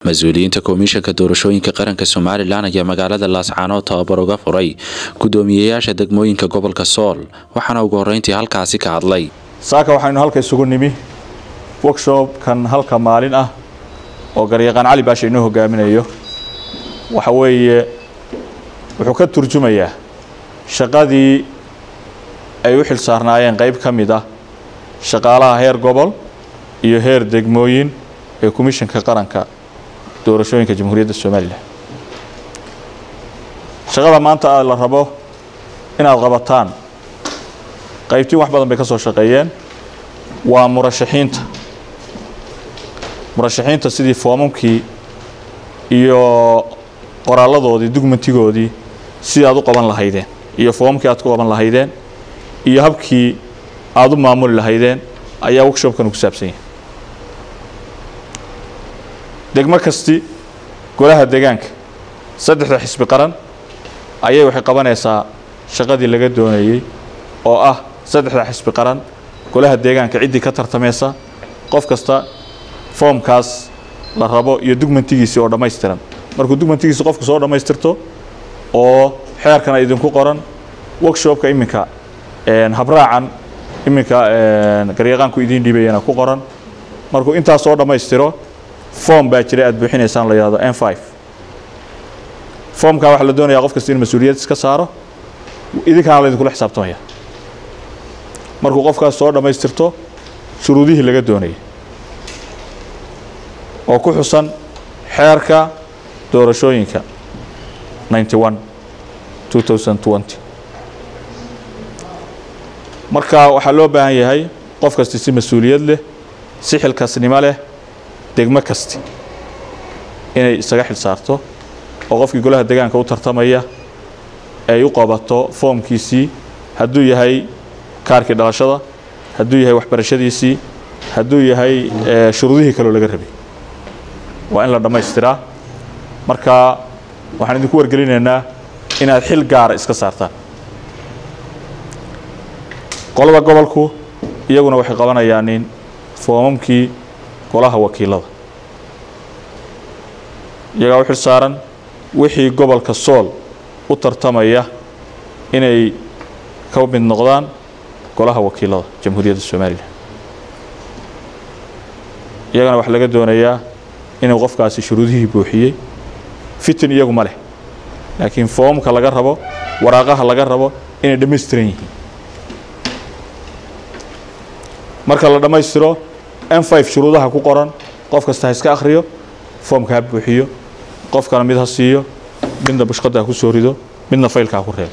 mas-uuliyiinta komishanka doorashooyinka qaranka somalilan ayaa magaalada laascaanood tababar uga furay gudoomiyeyaasha degmooyinka gobolka sool waxaana ugu horeyntii halkaasi ka hadlay saaka waxaynu halka isugu nimi workshopkan halka maalin ah oo garyaqaan cali baasha inoo hogaaminayo waxa weeye wuxuu ka turjumayaa shaqadii ay u xil saarnaayeen qayb ka mid ah shaqaalaha heer gobol iyo heer degmooyin ee komishanka qaranka doorashooyinka jamhuuriyadda somalilan shaqada maanta la rabo inaad qabataan qaybtiin wax badan bay ka soo shaqeeyeen waa murashaxiinta murashaxiinta sidii foomamkii iyo qoraaladoodii dugmentigoodii sidii aad u qaban lahaydeen iyo foomamkii aad ku qaban lahaydeen iyo habkii aada u maamuli lahaydeen ayaa workshopkan ku saabsan yahay degmo kasti golaha degaanka saddexda xisbi qaran ayay waxay qabanaysaa shaqadii laga doonayey oo ah saddexda xisbi qaran golaha deegaanka ciddii ka tartamaysa qof kasta foomkaas la rabo iyo dugmentigiisii oo dhammaystiran markuu dugmentigiisi qofku soo dhammaystirto oo xeerkana idinku qoran workshopka iminka habraacan iminka garyaqaanku idiin dhiibayana ku qoran markuu intaas soo dhammaystiro form baa jira aad buuxinaysaan la yihahdo n five formkaa waxaa la doonayaa qof kasta in mas-uuliyad iska saaro idinkaana laydinkula xisaabtamaya markuu qofkaas soo dhammaystirto shuruudihii laga doonayay oo ku xusan xeerka doorashooyinka ninety one two thousand twenty marka waxaa loo baahan yahay qof kasti si mas-uuliyad leh si xilkasnimo leh degmo kasti inay isaga xil saarto oo qofkii golaha degaanka u tartamaya ay u qabato foomkiisii hadduu yahay kaarkii dhalashada hadduu yahay waxbarashadiisii hadduu yahay shuruudihii kaleo laga rabay waa in la dhammaystiraa marka waxaan idinku wargelinaynaa inaad xil gaara iska saartaan qolada gobolku iyaguna waxay qabanayaanin foomamkii golaha wakiilada iyagaa u xil saaran wixii gobolka sool u tartamaya inay ka mid noqdaan golaha wakiilada jamhuuriyadda somalilan iyagana waxaa laga doonayaa inuu qofkaasi shuruudihii buuxiyey fitin iyagu ma leh laakiin foomka laga rabo waraaqaha laga rabo inay dhammaystiran yihiin marka la dhammaystiro n five shuruudaha ku qoran qof kasta ha iska akhriyo foomka ha buuxiyo qofkana mid ha siiyo midna bushqadda ha ku soo rido midna faylka ha ku reebo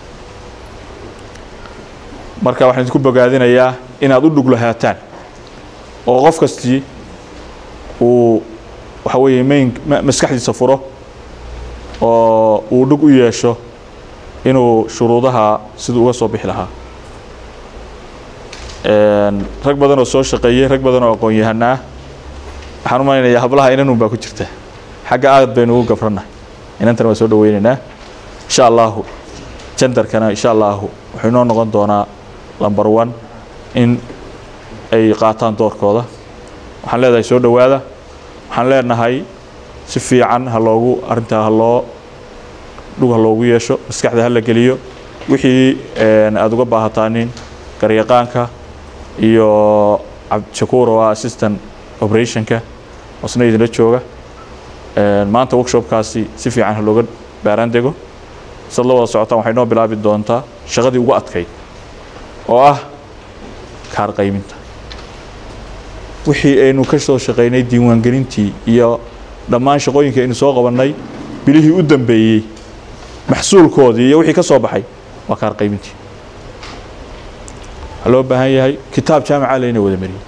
marka waxaan idinku bogaadinayaa inaad u dhuglahaataan oo qof kastii uu waxa weeye mayn maskaxdiisa furo oo uu dhug u yeesho inuu shuruudaha siduu uga soo bixi lahaa rag badan oo soo shaqeeyey rag badan oo aqoon-yahana ah waxaan u malaynayaa hablaha inanun baa ku jirta xagga aad baynu ugu gabrannahay inantana waa soo dhaweynaynaa insha allahu jandarkana insha allahu wuxuu inoo noqon doonaa lumber one in ay qaataan doorkooda waxaan leedahay soo dhowaada waxaan leenahay si fiican ha loogu arrintaa ha loo dhug ha loogu yeesho maskaxda ha la geliyo wixii aada uga baahataanin garyaqaanka iyo cabdishakuur oo ah assistant operationka osna idinla jooga maanta workshopkaasi si fiican ha looga baaraan dego sad la wada socotaan waxay noo bilaabi doontaa shaqadii ugu adkayd oo ah kaar qayminta wixii aynu ka soo shaqaynay diiwaangelintii iyo dhammaan shaqooyinkii aynu soo qabannay bilihii u dambeeyey maxsuulkoodii iyo wixii ka soo baxay waa kaar qaymintii waxaa loo baahan yahay kitaab jaamica layna wada mariyey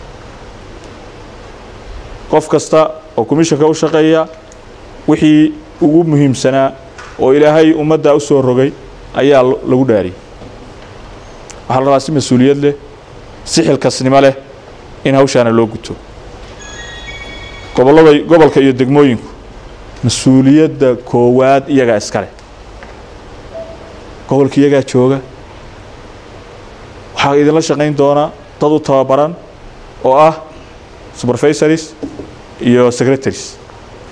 qof kasta oo commishanka u shaqeeya wixii ugu muhiimsanaa oo ilaahay ummadda u soo rogay ayaa lagu dhaariyey waxaa la rabaa si mas-uuliyad leh si xilkasnimo leh in hawshaana loo guto gobollada gobolka iyo degmooyinku mas-uuliyadda koowaad iyagaa iska leh gobolka iyagaa jooga waxaa idinla shaqayn doona dad u tababaran oo ah supervisories iyo secretaries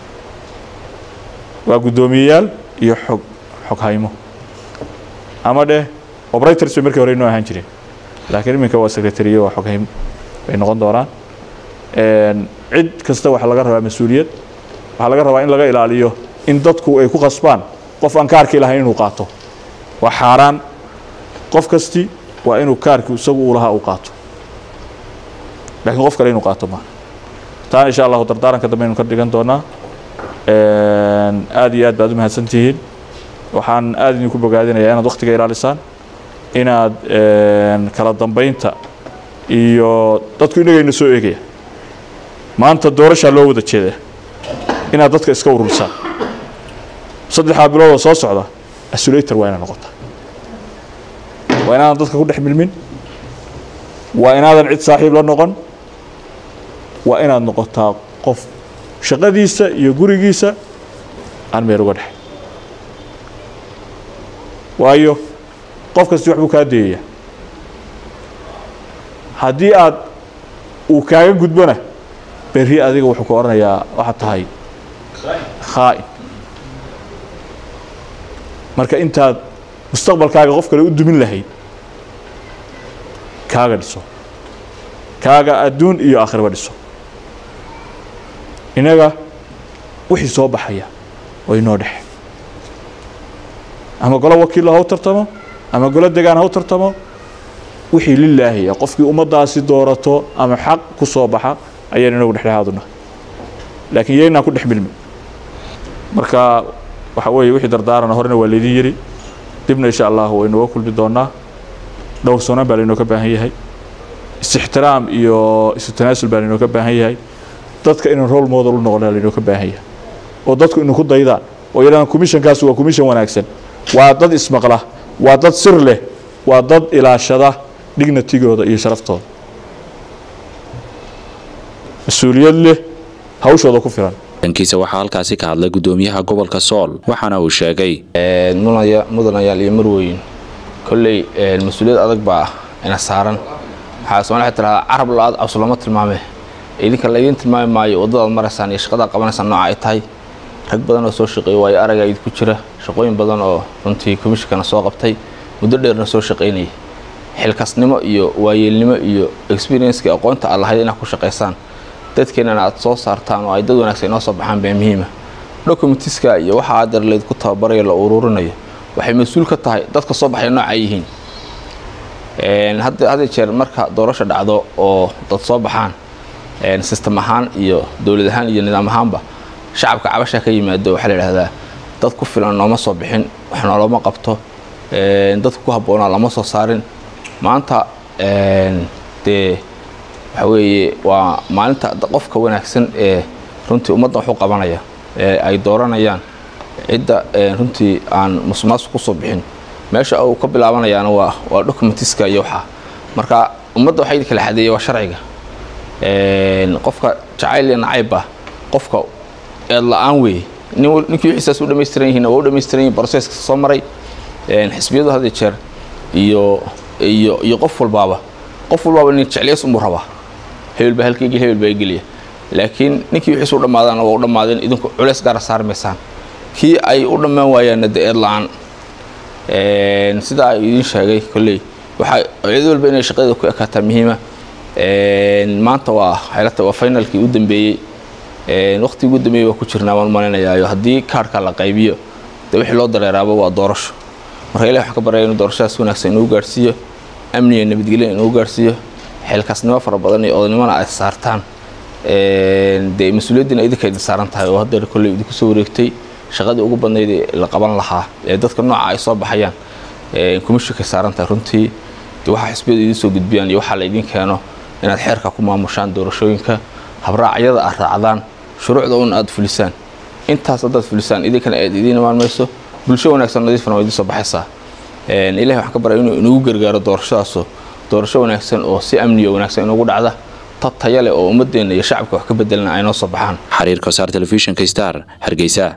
waa guddoomiyeyaal iyo xog xoghaymo ama dheh operators bay markii hore inoo ahaan jireen laakiin iminka waa secretariye waa xoghaymo bay noqon doonaan cid kasta waxaa laga rabaa mas-uuliyad waxaa laga rabaa in laga ilaaliyo in dadku ay ku qasbaan qof aan kaarkii lahayn inuu qaato waa xaaraan qof kasti waa inuu kaarkii isagu uu lahaa uu qaato laakiin qof kale inuu qaato maaha taana insha allahu dardaaranka dambe aynu ka dhigan doonaa aad iyo aad baad u mahadsan tihiin waxaan aad idinku bogaadinayaa inaad waktiga ilaalisaan inaad kala dambaynta iyo dadku inagayna soo eegaya maanta doorashaa loo wada jeedaa inaad dadka iska urursaan saddexdaa biloodoo soo socda asulator waa inaad noqotaa waa inaadan dadka ku dhex milmin waa inaadan cid saaxiib la noqon waa inaad noqotaa qof shaqadiisa iyo gurigiisa aan meel uga dhex waayo qof kasti wax buu kaa deeyayaa haddii aad uu kaaga gudbona berri adiga wuxuu ku odhanayaa waxaad tahay khaa'in marka intaad mustaqbalkaaga qof kale u dumin lahayd kaaga dhiso kaaga adduun iyo aakhiraba dhiso innaga wixii soo baxaya oo inoo dhexe ama golo wakiilla ha u tartamo ama golo degaan ha u tartamo wixii lilaahiya qofkii ummaddaasi doorato ama xaq ku soo baxa ayaynu inagu dhexdhexaaduna laakiin yaynaan ku dhex milmin marka waxa weeye wixii dardaarana horena waa laydin yidhi dibna insha allahu waynuga kulmi doonaa dhowrsoonaan baa laynoo ka baahan yahay is-ixtiraam iyo isu tanaasul baa laynoo ka baahan yahay dadka inaan role model u noqona laynoo ka baahan yahay oo dadku inu ku daydaan oo yadhaan commissionkaas waa commission wanaagsan waa dad ismaqla waa dad sir leh waa dad ilaashada dignitigooda iyo sharaftooda mas-uuliyad leh hawshooda ku filan dhankiisa waxaa halkaasi ka hadlay guddoomiyaha gobolka sool waxaana uu sheegay mudanayaal iyo marweyn kolley mas-uuliyad adag baa ina saaran waxaa soomali waxay tiraahdaa carab la-aad cabs looma tilmaame idinka laydiin tilmaami maayo waddadaad maraysaan iyo shaqadaad qabanaysaan nooca ay tahay rag badan oo soo shaqeeya waayo aragaa idinku jira shaqooyin badan oo runtii komishinkana soo qabtay muddo dheerna soo shaqaynayay xilkasnimo iyo waayeelnimo iyo experiencekii aqoonta aad lahayd inaad ku shaqaysaan dadkeenana aad soo saartaan oo ay dad wanaagsan inoo soo baxaan baa muhiima documentiska iyo waxa adeer laydku tababarayo la ururinayo waxay mas-uul ka tahay dadka soo baxaya nooca yihiin hadda jeer marka doorasho dhacdo oo dad soo baxaan system ahaan iyo dowlad ahaan iyo nidaam ahaanba shacabka cabasha ka yimaado waxaa la idhahdaa dad ku filan nooma soo bixin wax nooloma qabto dadka ku habboonaa lama soo saarin maanta dee waxa weeye waa maalinta qofka wanaagsan ee runtii ummadda wax u qabanaya ee ay dooranayaan cidda runtii aan musuqmaasuq kusoo bixin meesha uu ka bilaabanayaana waa waa documentiska iyo waxaa marka ummadda waxaa idin kala xadeeya waa sharciga qofka jacayl iyo nacayba qofka eed la-aan weeye ninkii wixiisaas u dhamaystiran yihiin waa u dhamaystiran yihin broseska soo maray xisbiyadu had jeer iyo iyo iyo qof walbaaba qof walbaaba nin jecleys unbuu rabaa hebel baa halka geliya hebel baa geliya laakiin ninkii wixiis u dhammaadaana waa u dhammaadeen idinku culeys gaara saarmaysaan kii ay u dhammaan waayaanna de eed la-aan sidaa ay idiin sheegay kolley waxaa cid walba inay shaqadeeda ku ekaataa muhiima maanta waa xeelata waa finalkii u dambeeyey waqtigii ugu dambeeyey waa ku jirnaa waan malinayaayo haddii kaarhka la qaybiyo dee wixii loo dareeraaba waa doorasho marka ilahi waxaan ka baryaya inuu doorashadaas wanaagsan inuu gaarhsiiyo amniga nabadgelya inuu gaarhsiiyo xilkasnimo fara badan iyo odaynimona ay saartaan dee mas-uuliyaddiina idinka idin saaran tahay oo haddeer kolley idinku soo wareegtay shaqadii ugu badnayd ee la qaban lahaa ee dadka nooca ay soo baxayaan komishinkay saaran tahay runtii de waxaa xisbiyadu idiin soo gudbiyaan iyo waxaa la idiin keeno inaad xeerka ku maamushaan doorashooyinka habraacyada aad raacdaan shuruucda un aad fulisaan intaas haddaad fulisaan idinkana aad idiin imaan mayso bulsho wanaagsan nadiifana waa idiin soo baxaysaa ilahi waxaan ka baryay inuu inagu gargaaro doorashadaasoo doorasho wanaagsan oo si amniyo wanaagsan inugu dhacda tad taya leh oo ummadeenna iyo shacabka wax ka bedelana ay noo soo baxaan xiriirka wasaar telefishinka star hargeysa